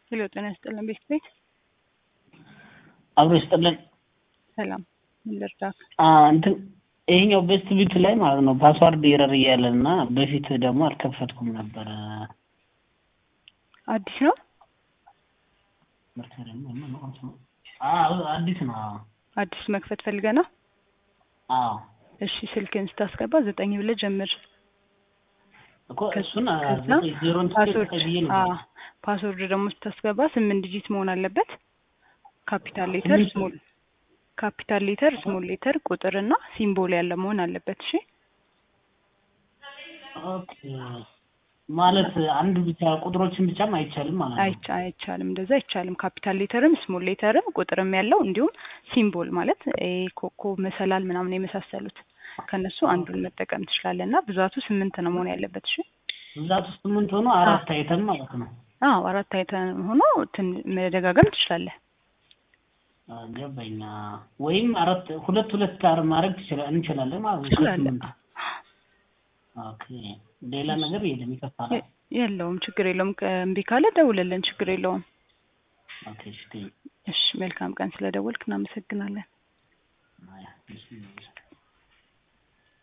ሄሎ ጤና ይስጥልን ቤት ቤት አብሮ ይስጥልን። ሰላም ምን ልርዳክ? አ እንትን ይሄኛው ቤስት ቢት ላይ ማለት ነው ፓስዋርድ ኤረር እያለ እና በፊት ደግሞ አልከፈትኩም ነበረ። አዲስ ነው አዎ አዲስ ነው። አዎ አዲስ መክፈት ፈልገ ነው? አዎ እሺ ስልክን ስታስገባ ዘጠኝ ብለህ ጀምር። እኮ እሱን ከዛ ዘጠኝ ዜሮን ፓስወርድ ብዬ ነው አዎ ፓስወርድ ደግሞ ስታስገባ ስምንት ዲጂት መሆን አለበት። ካፒታል ሌተር ስምንት? ስሞል ካፒታል ሌተር ስሞል ሌተር ቁጥር እና ሲምቦል ያለ መሆን አለበት። እሺ ኦኬ ማለት አንድ ብቻ ቁጥሮችን ብቻም አይቻልም ማለት ነው። አይቻ አይቻልም፣ እንደዛ አይቻልም። ካፒታል ሌተርም ስሞል ሌተርም ቁጥርም ያለው እንዲሁም ሲምቦል ማለት ይሄ ኮከብ፣ መሰላል ምናምን የመሳሰሉት ከነሱ አንዱን መጠቀም ትችላለህ እና ብዛቱ ስምንት ነው መሆን ያለበት። እሺ ብዛት ውስጥ ስምንት ሆኖ አራት አይተም ማለት ነው። አዎ አራት አይተን ሆኖ ትን መደጋገም ትችላለህ። አ፣ ገባኝ። አ፣ ወይም አራት ሁለት ሁለት ጋር ማድረግ ትችላ- እንችላለን ማለት ነው። ትችላለህ። ስምንት ኦኬ። ሌላ ነገር የለም ይከፋል። የ- የለውም ችግር የለውም። እምቢ ካለ ደውልልን፣ ችግር የለውም። ኦኬ እሺ እሺ መልካም ቀን ስለደወልክ እናመሰግናለን። አያ፣ እሺ